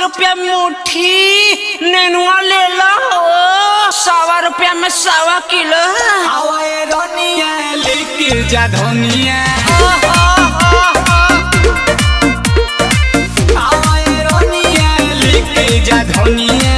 रुपया मुट्ठी नेनुआ ले लो सवा रुपया में सवा किलो हवाए रनिया लेके जा धनिया हवाए रनिया लेके जा धनिया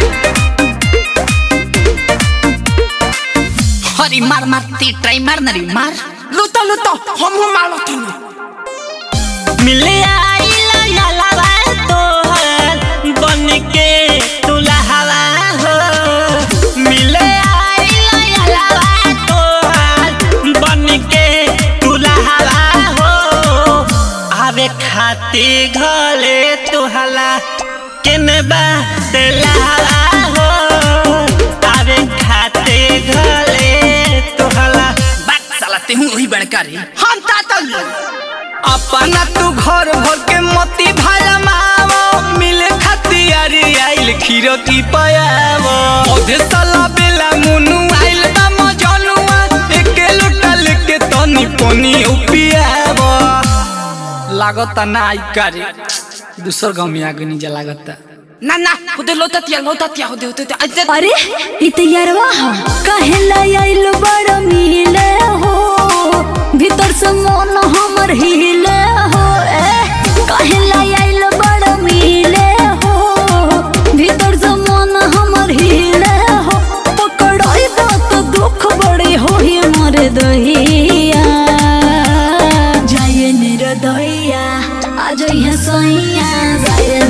हरी मार मार ती ट्राई मार नरी मार लुतो लुतो हम हम मारो तनी मिले आइला यालावा तोहर बन के तुला हवा हो मिले आइला यालावा तोहर बन के तुला हवा हो आवे खाती घले तुहला केने बा तेला हो आवे खाते घले तुहला बात साला ते हूं वही बड़का रे हम तातल अपना तू घर भर के मोती भाला मावो मिले खतियारी आइल खीरो की पयावो ओधे साला बेला मुनु आइल बा मजनुआ एके लोटा लेके तनी पनी उपियावो लागता ना आई करे दूसर गांव में आगे नीचे लागता ना ना खुदे लोता तिया लोता तिया होदे होते ते अजे अरे इतयरवा कहे लाइल बड़ मिले हो भीतर से मन हमर हिले हो ए कहे लाइल बड़ मिले हो भीतर से मन हमर हिले हो पकड़ाई दो तो दुख बड़े हो ही मर दहिया जाए निर दहिया आज यहाँ सैया जाए